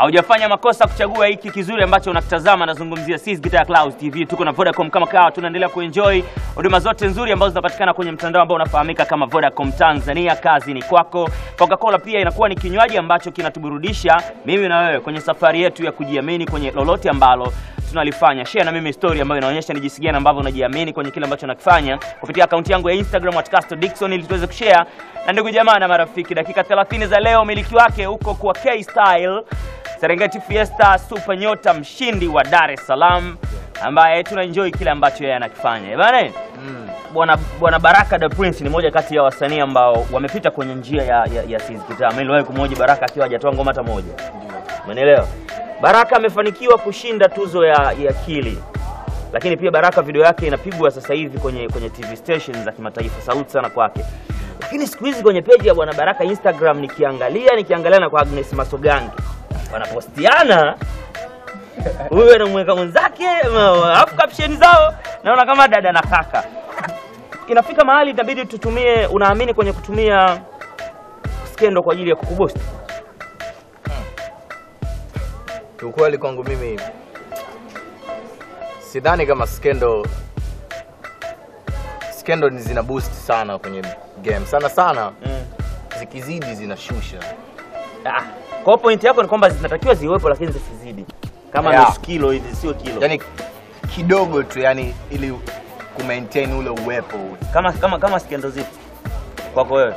Haujafanya makosa kuchagua hiki kizuri ambacho unakitazama. Nazungumzia Sis Guitar Clouds TV. Tuko na Vodacom kama kawa, tunaendelea kuenjoy huduma zote nzuri ambazo zinapatikana kwenye mtandao ambao unafahamika kama Vodacom Tanzania. Kazi ni kwako. Coca-Cola pia inakuwa ni kinywaji ambacho kinatuburudisha mimi na wewe kwenye safari yetu ya kujiamini kwenye lolote ambalo tunalifanya. Share na mimi story ambayo inaonyesha ni jinsi gani ambavyo unajiamini kwenye kile ambacho unakifanya kupitia akaunti yangu ya Instagram at Dickson ili tuweze kushare na ndugu jamaa na marafiki. Dakika 30 za leo, miliki wake huko kwa K Style Serengeti Fiesta Super Nyota, mshindi wa Dar es Salaam, ambaye tuna enjoy kile ambacho yeye anakifanya. Eh, Bana, bwana bwana Baraka the Prince ni moja kati ya wasanii ambao wamepita kwenye njia ya, ya, ya Sis Guitar. Mimi niliwahi kumhoji Baraka akiwa hajatoa ngoma hata moja. Umeelewa? Baraka amefanikiwa kushinda tuzo ya, ya Kili, lakini pia Baraka video yake inapigwa sasa hivi kwenye kwenye TV stations za kimataifa. Sauti sana kwake. Lakini siku hizi kwenye peji ya bwana Baraka Instagram nikiangalia nikiangalia na kwa Agnes Masogangi wanapostiana huyu anamweka mwenzake, ma- alafu caption zao naona kama dada na kaka. Inafika mahali itabidi tutumie, unaamini kwenye kutumia skendo kwa ajili ya kukubosti? Kiukweli kwangu mimi sidhani kama skendo skendo ni zina boost sana kwenye game sana sana, Mm. zikizidi zinashusha. Ah, kwa hiyo point yako ni kwamba zinatakiwa ziwepo lakini zisizidi kama Yeah. nusu kilo hivi, sio kilo Yani kidogo tu, yani ili ku maintain ule uwepo kama kama kama skendo zipi kwako wewe?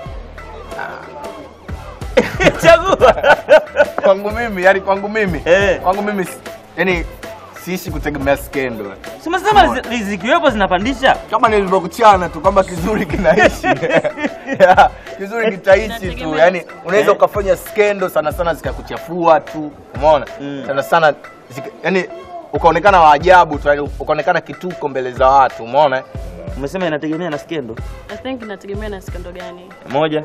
Chagua. kwangu mimi, yani kwangu mimi Eh. kwangu mimi si- yani siishi kutegemea skendo Si umesema zi- zikiwepo zinapandisha? kama nilivyokuchana tu kwamba kizuri kinaishi yeah, kizuri kitaishi tu Inategemea. yani unaweza Eh. ukafanya skendo sana sana zikakuchafua tu umeona Mm. sana sana zika, yani ukaonekana wa ajabu tu yani ukaonekana kituko mbele za watu umeona Umesema inategemea na skendo I think inategemea na skendo gani. moja.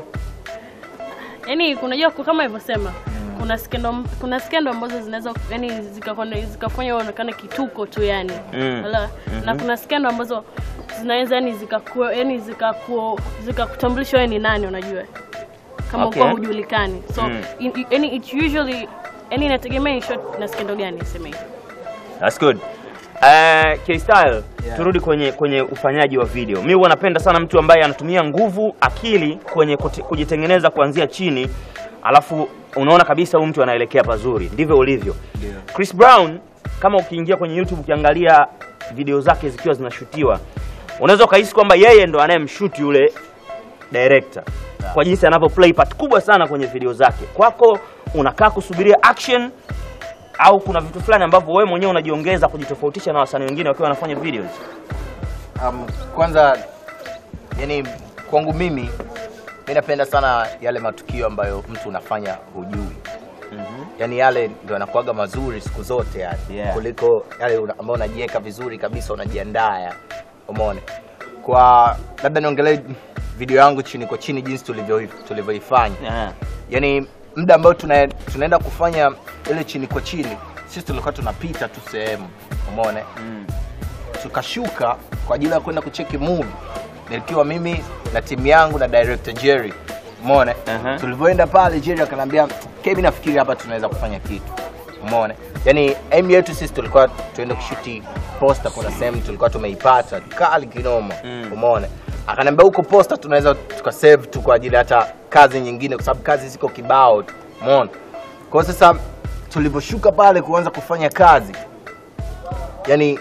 Yaani unajua ku- kama ilivyosema kuna skendo kuna skendo ambazo zinaweza yani zikafanya zikafanya uonekane kituko tu yani. Mm. Wala, na kuna skendo ambazo zinaweza yani zikaku yani zikaku zikakutambulisha wewe ni nani unajua. Kama Okay. uko hujulikani. So Mm. in- in- yani it usually yani inategemea in short na skendo gani sema hivi. That's good. Uh, K-Style, Yeah. turudi kwenye kwenye ufanyaji wa video. Mimi huwa napenda sana mtu ambaye anatumia nguvu, akili kwenye kuti- kujitengeneza kuanzia chini, alafu unaona kabisa huyu mtu anaelekea pazuri. Ndivyo ulivyo. Ndio. Chris Brown, kama ukiingia kwenye YouTube ukiangalia video zake zikiwa zinashutiwa, unaweza ukahisi kwamba yeye ndo anayemshuti yule director kwa jinsi anavyo play part kubwa sana kwenye video zake. Kwako unakaa kusubiria action au kuna vitu fulani ambavyo wewe mwenyewe unajiongeza kujitofautisha na wasanii wengine wakiwa wanafanya videos? um, kwanza yani kwangu mimi mi napenda sana yale matukio ambayo mtu unafanya hujui yani yale ndio yanakuaga mazuri siku zote yani Yeah. kuliko yale una- ambayo unajiweka vizuri kabisa unajiandaa yani umeona kwa labda niongelee video yangu chini kwa chini jinsi tulivyo- tulivyoifanya Yeah. yani muda ambao tuna, tunaenda kufanya ile chini kwa chini sisi tulikuwa tunapita tu sehemu umeona Mm. tukashuka kwa ajili ya kwenda kucheki movie nilikiwa mimi na timu yangu na director Jerry umeona Aha. tulivyoenda pale Jerry akanambia mimi nafikiri hapa tunaweza kufanya kitu umeona yani aim yetu sisi tulikuwa tuende kushuti poster kuna sehemu tulikuwa tumeipata kali kinoma Mm. umeona akaniambia huko poster tunaweza tukasave tu kwa ajili hata kazi nyingine kwa sababu kazi ziko kibao tu umeona kwa hiyo sasa tulivyoshuka pale kuanza kufanya kazi yani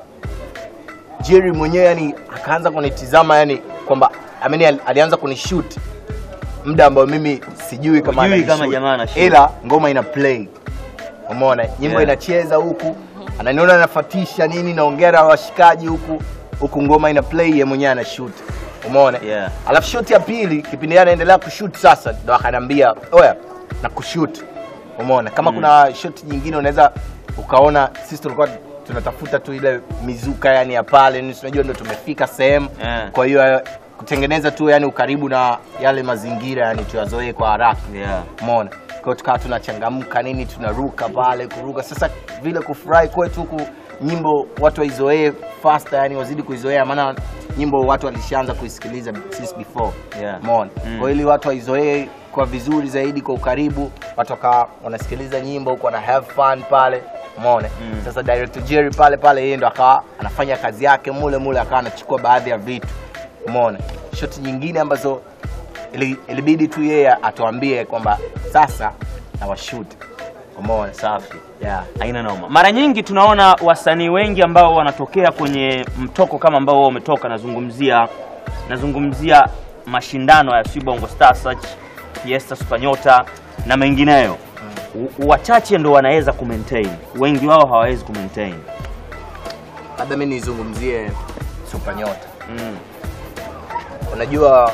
Jerry mwenyewe yani akaanza kunitizama yani kwamba I mean, ali- alianza kunishoot muda ambao mimi sijui kama Hujui ananishoot. kama jamaa anashoot. ila ngoma ina play umeona nyimbo Yeah. inacheza huku ananiona nafatisha nini naongea na washikaji huku huku ngoma ina play yeye mwenyewe ana shoot umeona Yeah. alafu shot ya pili kipindi yeye anaendelea kushoot sasa ndo akanambia oya na kushoot umeona kama Mm. kuna shot nyingine unaweza ukaona sisi tulikuwa tunatafuta tu ile mizuka yani ya pale ni unajua ndo tumefika sehemu Yeah. kwa hiyo eh, kutengeneza tu yani ukaribu na yale mazingira yani tuyazoee kwa haraka Yeah. umeona kwa hiyo tukawa tunachangamka nini tunaruka pale kuruka sasa vile kufurahi kwetu huku nyimbo watu waizoee faster yani wazidi kuizoea maana nyimbo watu walishaanza kuisikiliza since before Yeah. Umeona? Mm. kwa ili watu waizoee kwa vizuri zaidi kwa ukaribu watu wakawa wanasikiliza nyimbo huko wana have fun pale umeona Mm. sasa director Jerry pale pale yeye ndo akawa anafanya kazi yake mule mule akawa anachukua baadhi ya vitu umeona shoti nyingine ambazo ili- ilibidi tu yeye atuambie kwamba sasa na washoot umeona Safi. yeah. Haina noma. Mara nyingi tunaona wasanii wengi ambao wanatokea kwenye mtoko kama ambao wao umetoka, nazungumzia nazungumzia mashindano ya Sweet Bongo Star Search, Fiesta Super Nyota na mengineyo. U- Wachache ndo wanaweza kumaintain, wengi wao hawawezi kumaintain. labda mi nizungumzie Super Nyota Mm. unajua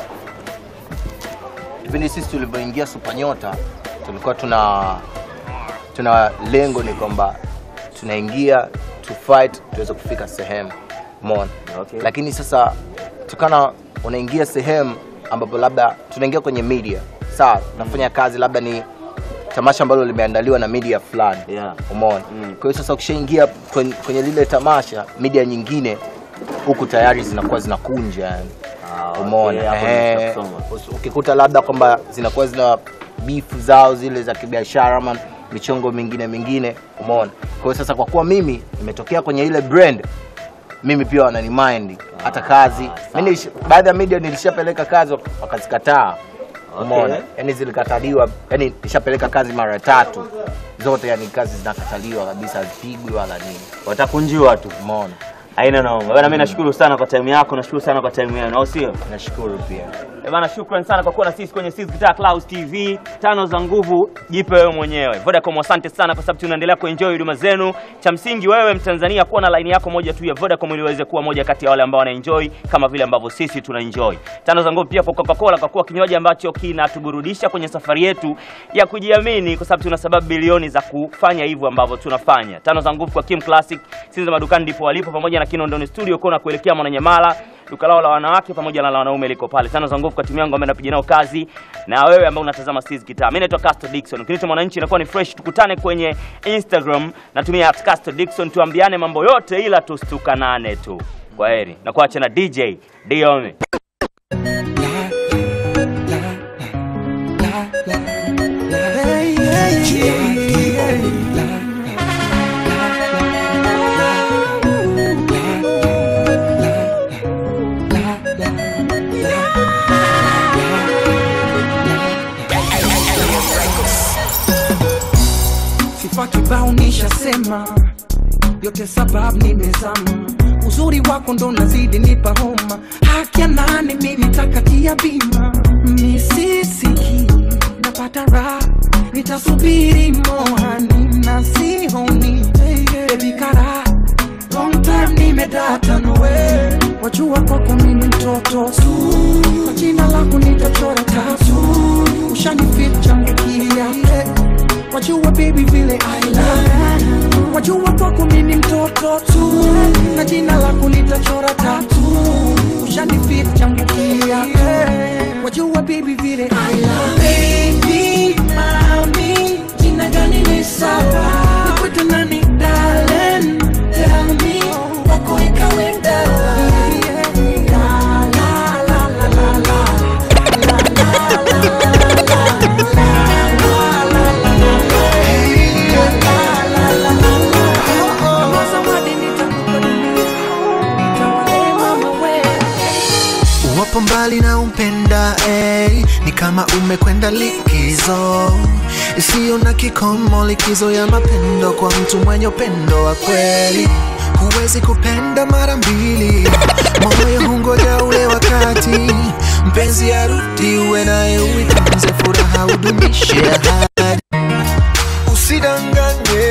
kipindi sisi tulivyoingia Super Nyota tulikuwa tuna tuna lengo ni kwamba tunaingia to fight tuweze kufika sehemu umeona Okay. lakini sasa tukana unaingia sehemu ambapo labda tunaingia kwenye media sawa tunafanya kazi labda ni tamasha ambalo limeandaliwa na media fulani Yeah. umeona Mm. kwa hiyo sasa ukishaingia kwenye, kwenye lile tamasha media nyingine huku tayari zinakuwa zinakunja yani Ah, okay, umeona hapo Ehe. nimesha kusoma. Us- ukikuta labda kwamba zinakuwa zina bifu zao zile za kibiashara ama michongo mingine mingine umeona kwa hiyo sasa kwa kuwa mimi nimetokea kwenye ile brand mimi pia wanani mind hata kazi sawa. mimi nilish- baadhi ya media nilishapeleka kazi wak- wakazikataa umeona Okay. yani zilikataliwa yani nishapeleka kazi mara tatu zote yani kazi zinakataliwa kabisa hazipigwi wala nini Watakunjiwa tu. umeona Haina noma. Bana, mimi nashukuru sana kwa time yako, nashukuru sana kwa time yenu, au sio? nashukuru pia Eh bana, shukran sana kwa kuwa na sisi kwenye Sisi Guitar Clouds TV. Tano za nguvu, jipe wewe mwenyewe. Vodacom, asante sana kwa sababu tunaendelea kuenjoy huduma zenu. Cha msingi wewe Mtanzania, kuwa na line yako moja tu ya Vodacom ili uweze kuwa moja kati ya wale ambao wanaenjoy kama vile ambavyo sisi tunaenjoy. Tano za nguvu pia kwa Coca-Cola, kwa kuwa kinywaji ambacho kinatuburudisha kwenye safari yetu ya kujiamini, kwa sababu tuna sababu bilioni za kufanya hivyo ambavyo tunafanya. Tano za nguvu kwa Kim Classic, Sinza madukani ndipo walipo, pamoja na Kinondoni Studio kona kuelekea Mwananyamala duka lao la wanawake pamoja na la wanaume liko pale. Tano za nguvu kwa timu yangu ambayo napiga nao kazi na wewe ambao unatazama Steez Guitar. Mimi naitwa Casto Dickson. Ukiniita mwananchi inakuwa ni fresh. Tukutane kwenye Instagram, natumia @Casto Dickson, tuambiane mambo yote ila tustukanane tu. Kwa heri. Na kuacha na DJ Diome. sifa kibao nishasema yote sababu nimezama uzuri wako ndo nazidi nipa homa haki ya nani mimi takatia bima misisiki napata raha nitasubiri moani na sihoni bebi kara long time nimedata nowe wajua kwako mimi mtoto tu kwa jina lako nitachora tatu ushanifit changu kia wajua baby vile I love you. wajua kwako mimi mtoto tu na jina lako litachora tatu ushanifit changu kia wajua baby vile I love baby mami jina gani ni sawa nikwete nani darling tell me wako ikawe dawa La, la, la, la, la, la. Kama zawadi nitakupa dunia, nitawale mama wewe. wapo mbali na umpenda eh, ni kama umekwenda likizo isiyo na kikomo, likizo ya mapendo kwa mtu mwenye upendo wa kweli. Huwezi kupenda mara mbili, moyo hungoja ule wakati mpenzi arudi, uwe naye uitunze furaha, udumishe ahadi, usidanganye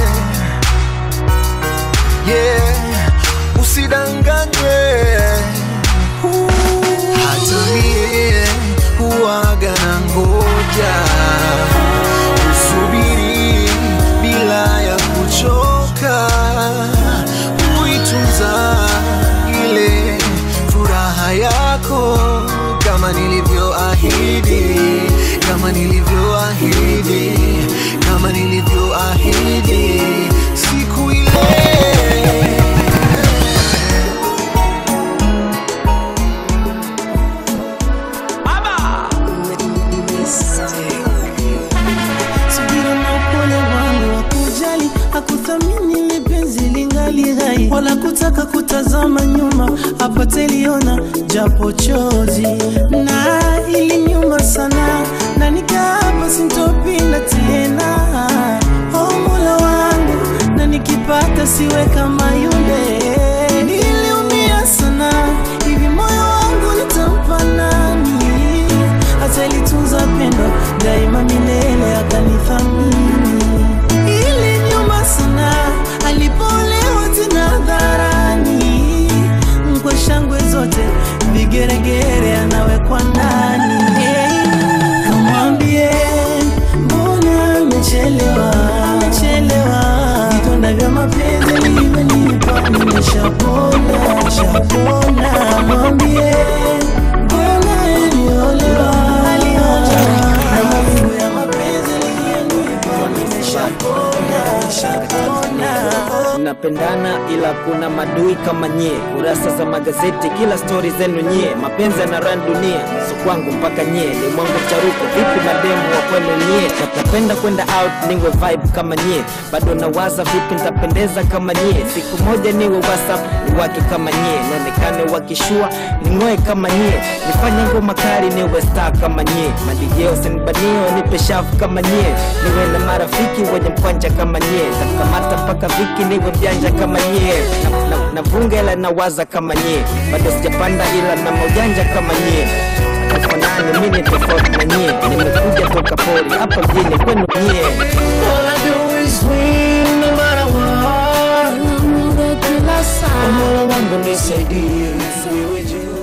yeah, usidanganywe hata mie huwaga na ngoja usubiri bila ya kuchoka kuitunza ile furaha yako kama nilivyoahidi kama nilivyoahidi kama nilivyoahidi hakutaka kutazama nyuma apate liona japo chozi na ili nyuma sana na nikaapa sintopinda tena oh mola wangu na nikipata siwe kama yule niliumia sana hivi moyo wangu nitampa nani hata ilitunza pendo daima milele akanithamini ili nyuma sana alipolewa tena hadharani kwa shangwe zote vigeregere anawekwa ndani kamwambie mbona amechelewa amechelewa vidonda vya mapenzi alivyonipa nimeshapona shapona mwambie mbona aliolewa aliolewa na mafungu ya mapenzi aliyonipa nimeshapona shapona tunapendana ila kuna madui kama nyie kurasa za magazeti kila stori zenu nyie mapenzi na ran dunia so kwangu mpaka nyie ni mwangu charuko vipi mademu wa kwenu nyie napenda kwenda out niwe vibe kama nyie bado nawaza vipi nitapendeza kama nyie siku moja niwe whatsapp ni wake kama nyie nionekane wakishua ning'oe kama nyie nifanye ngoma kali niwe star kama nyie madijeo sinibanio nipe shafu kama nyie niwe na marafiki wenye mkwanja kama nyie takamata mpaka viki niwe mjanja kama nyie na, na, na vunga ila nawaza kama nyie bado sijapanda ila na maujanja kama nyie tufanani mini tofauti na nyie nimekuja toka pori hapa mjini kwenu nyie All I do is win no matter what. Mola wangu nisaidie, niwe juu